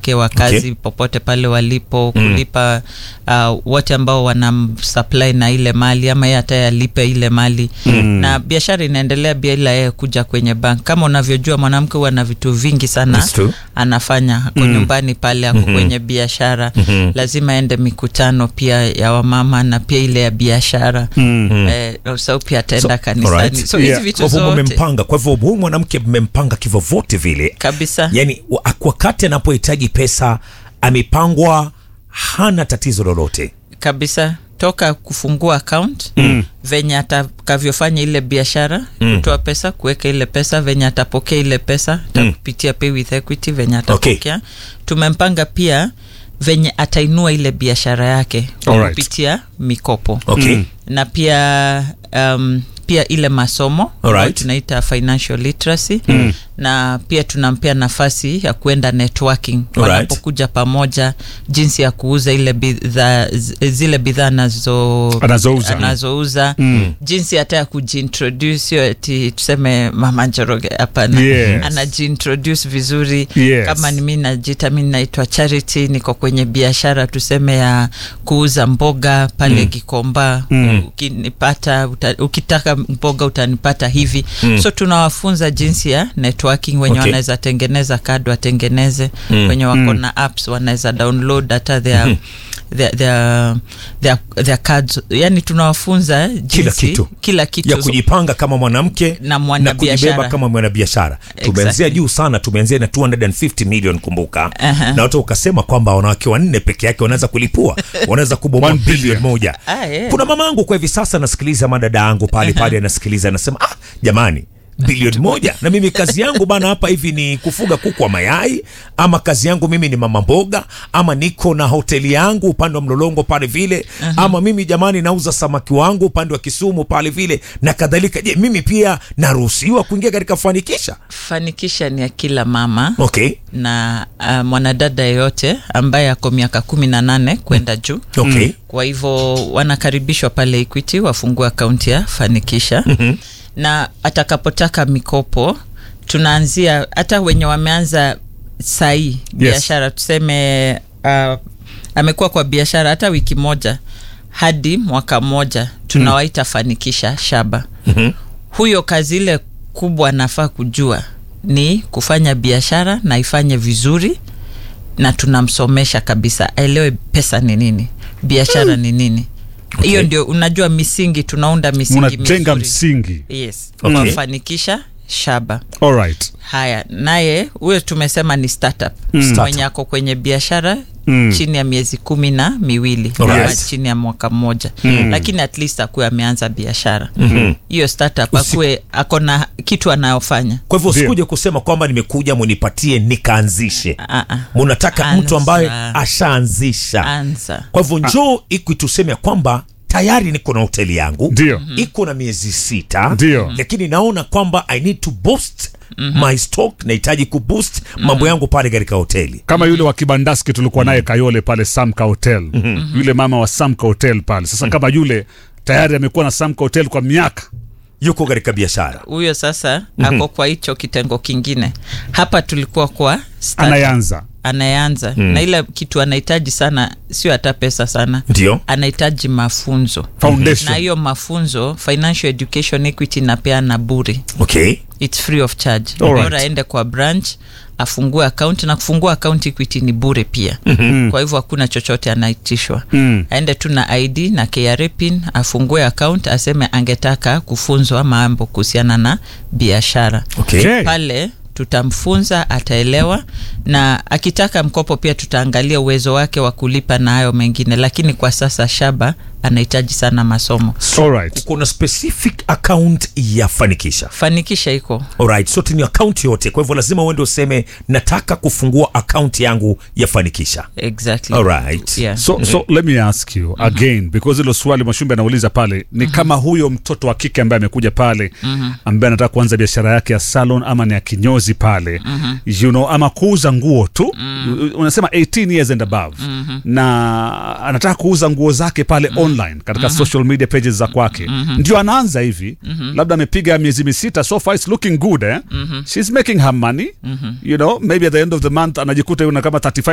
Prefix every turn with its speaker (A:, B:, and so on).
A: wake wa kazi
B: Okay.
A: popote pale walipo kulipa uh, wote ambao wanamsupply na ile mali ama yeye hata yalipe ile mali na biashara inaendelea bila yeye kuja kwenye bank kama unavyojua mwanamke huwa na vitu vingi sana
B: That's true.
A: anafanya ako nyumbani pale ako kwenye biashara lazima aende mikutano pia ya wamama na pia ile ya biashara eh, sau pia ataenda kanisani
B: alright.
A: so hizi
C: Yeah.
A: vitu
B: Kwa hivyo
A: zote
B: mmempanga, kwa hivyo huyu mwanamke mmempanga kivyovyote vile,
A: kabisa
B: yani wa- wakati anapohitaji pesa amepangwa, hana tatizo lolote.
A: kabisa toka kufungua account venye atakavyofanya ile biashara kutoa pesa kuweka ile pesa venye atapokea ile pesa atakupitia pay with equity venye atapokea tumempanga pia venye atainua ile biashara yake kwa
C: Alright.
A: kupitia mikopo
B: Okay.
A: na pia um, pia ile masomo ambayo
B: Alright.
A: tunaita financial literacy na pia tunampea nafasi ya kuenda networking
B: Alright.
A: wanapokuja pamoja jinsi ya kuuza ile bidhaa z- zile bidhaa anazo
C: Anazouza.
A: anazouza jinsi hata ya kujiintroduce sio ati tuseme mama njoroge hapana
C: Yes.
A: anajiintroduce vizuri
C: Yes.
A: kama ni mi najita mi naitwa charity niko kwenye biashara tuseme ya kuuza mboga pale Gikomba ukinipata uta, ukitaka mboga utanipata hivi so tunawafunza jinsi ya networking wenye
B: Okay.
A: wanaweza tengeneza kadi watengeneze wenye wako na apps wanaweza download hata their, their, their, their, their cards yani tunawafunza jinsi
B: kitu.
A: kila kitu
B: ya kujipanga kama mwanamke
A: Na mwanabiashara.
B: kujibeba kama mwanabiashara tumeanzia
A: Exactly.
B: juu sana tumeanzia na 250 million kumbuka
A: Aha.
B: na watu ukasema kwamba wanawake wanne peke yake wanaweza kulipua wanaweza kubomoa
C: One billion.
B: bilioni moja
A: Ah, yeah.
B: kuna mama yangu kwa hivi sasa anasikiliza madada yangu pale pale anasikiliza anasema ah jamani bilioni moja na mimi kazi yangu bana hapa hivi ni kufuga kuku wa mayai ama kazi yangu mimi ni mama mboga ama niko na hoteli yangu upande wa mlolongo pale vile ama mimi jamani nauza samaki wangu upande wa kisumu pale vile na kadhalika je mimi pia naruhusiwa kuingia katika fanikisha
A: fanikisha ni ya kila mama
B: okay
A: na uh, mwanadada yeyote ambaye ako miaka kumi na nane kwenda juu
B: okay
A: kwa hivyo wanakaribishwa pale equity wafungue akaunti ya fanikisha mm-hmm. na atakapotaka mikopo tunaanzia hata wenye wameanza sahii biashara tuseme uh, amekuwa kwa biashara hata wiki moja hadi mwaka mmoja tunawaita fanikisha shaba
B: Mhm.
A: huyo kazi ile kubwa anafaa kujua ni kufanya biashara na ifanye vizuri na tunamsomesha kabisa aelewe pesa ni nini biashara ni nini hiyo ndio unajua misingi tunaunda misingi
C: unajenga
A: mizuri.
C: msingi
A: yes
B: Okay.
A: tunafanikisha shaba
C: alright
A: haya naye huyo tumesema ni startup
B: Startup.
A: mwenye ako kwenye biashara
C: Mm.
A: chini ya miezi kumi na miwili
B: Alright.
A: ama chini ya mwaka mmoja lakini at least akuwe ameanza biashara hiyo startup
B: Usi-
A: akuwe ako na kitu anayofanya
B: kwa hivyo
C: Ndio.
B: usikuje kusema kwamba nimekuja munipatie nikaanzishe
A: Ah, ah.
B: munataka mtu
A: Anza.
B: ambaye ashaanzisha
A: anza
B: kwa hivyo njoo iku tuseme ya kwamba tayari niko na hoteli yangu
C: Ndio.
B: iko na miezi sita
C: Ndio.
B: lakini naona kwamba i need to boost my stock nahitaji kuboost mambo yangu pale katika hoteli
C: kama yule wa kibandaski tulikuwa naye kayole pale samka hotel yule mama wa samka hotel pale sasa kama yule tayari amekuwa na samka hotel kwa miaka
B: yuko katika biashara
A: huyo sasa ako kwa hicho kitengo kingine hapa tulikuwa kwa startup.
C: anayeanza
A: anayeanza na ile kitu anahitaji sana sio hata pesa sana
B: ndio
A: anahitaji mafunzo
C: foundation
A: na hiyo mafunzo financial education equity inapeana bure
B: okay
A: its free of charge
C: Alright.
A: bora aende kwa branch afungue account na kufungua account equity ni bure pia kwa hivyo hakuna chochote anaitishwa
C: Mm.
A: aende tu na id na KRA pin afungue account aseme angetaka kufunzwa mambo kuhusiana na biashara
B: okay,
C: Okay.
A: pale tutamfunza ataelewa na akitaka mkopo pia tutaangalia uwezo wake wa kulipa na hayo mengine lakini kwa sasa shaba anahitaji sana masomo
C: alright
B: kuna specific account ya fanikisha
A: fanikisha iko
B: alright sote ni account yote kwa hivyo lazima uende useme nataka kufungua account yangu ya fanikisha
A: exactly
B: alright
A: yeah.
C: so, so let me ask you again because hilo swali mwashumbe anauliza pale ni kama huyo mtoto wa kike ambaye amekuja pale ambaye anataka kuanza biashara yake ya salon ama ni ya kinyozi pale you know, ama kuuza nguo tu unasema 18 years and above na anataka kuuza nguo zake pale online katika social media pages za kwake ndio anaanza hivi labda amepiga miezi misita so far it's looking good eh? she's making her money you know maybe at the end of the month anajikuta yuna kama 35